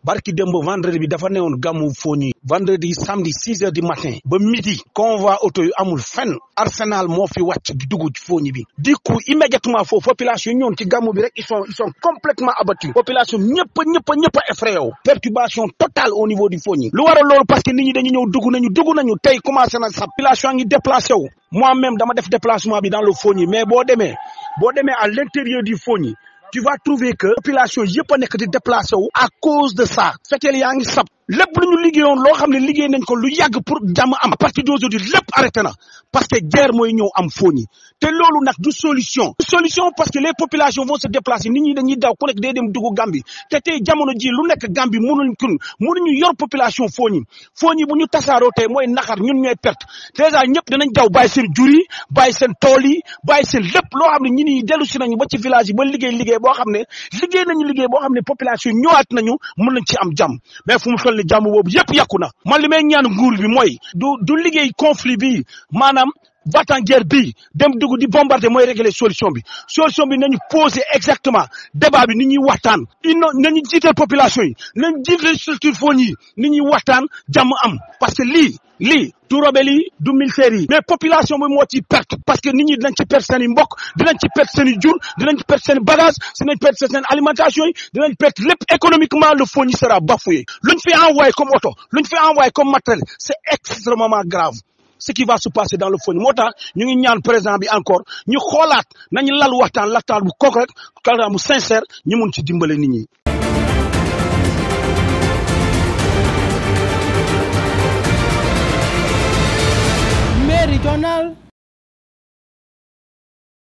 barki démb vendredi bi dafa newoon gàmmu Fogny vendredi samedi six heures du matin ba midi convoi auto yu amul fenn arsenal moo fi wàcc di dugg ci Fogny bi du coup immédiatement foofu population yi ñoon ci gàmmu bi rek ils sont ils sont complètement abattus population ñëpp ñëpp ñëpp a effrayé wu perturbation totale au niveau du Fogny lu waral loolu parce que nit ñi dañu ñëw dugg nañu dugg nañu tey commencé na sa population ngi déplacé wu moi-même dama def déplacement bi dans le Fogny mais boo demee boo demee à l'intérieur du Fogny tu vas trouver que population yëpp a nekk di déplacé wu à cause de ça fekkeel yaa ngi sab lépp lu ñu liggéeyoon loo xam ne liggéey nañ ko lu yàgg pour jàmm am à partir d'aujourd'hui lépp arrêté na parce que guerre mooy ñëw am Fogny te loolu nag du solution du solution parce que les populations vont se déplacer nit ñi dañuy daw ku nekk day dem dugg Gambie te tey jamono ji lu nekk Gambie mënuñ kun mënuñu yor population Fogny Fogny bu ñu tasaaroo tey mooy naxar ñun ñooy perte dèjà ñëpp dinañ daw bàyyi seen jur yi bàyyi seen tool yi bàyyi seen lépp loo xam ne ñi ñi dellu si nañu ba ci village yi ba liggéey liggéey boo xam ne liggéey nañu liggéey boo xam ne population yi ñëwaat nañu mën nañ ci am jàmm mais fu mu toll ni jàmm boobu yëpp yàqu na man li may ñaan nguur bi mooy du du liggéey conflit bi maanaam va-t-en guerre bi dem dugg di bombarder mooy régler solution bi solution bi nañu poser exactement débat bi ni ñuy waxtaan ino nañu jiital population yi nañu jiital structure Fogny yi ni ñuy waxtaan jàmm am parce que lii lii du rebelle yi du militaire yi mais population bi moo ci perte parce que nit ñi dinañ ci perte seen i mbokk dinañ ci perte seen i jur dinañ ci perte seen i bagage dinañ perte seen alimentation yi dinañ perte lépp économiquement le Fogny sera bafoué luñ fi envoyé comme oto luñ fi envoyé comme matériel c'est extrêmement grave ce qui va se passer dans le Fogny moo tax ñu ngi ñaan président bi encore ñu xoolaat nañu lal waxtaan waxtaan bu concret waxtaan bu sincère ñu mun ci dimbale nit ñi. Méridional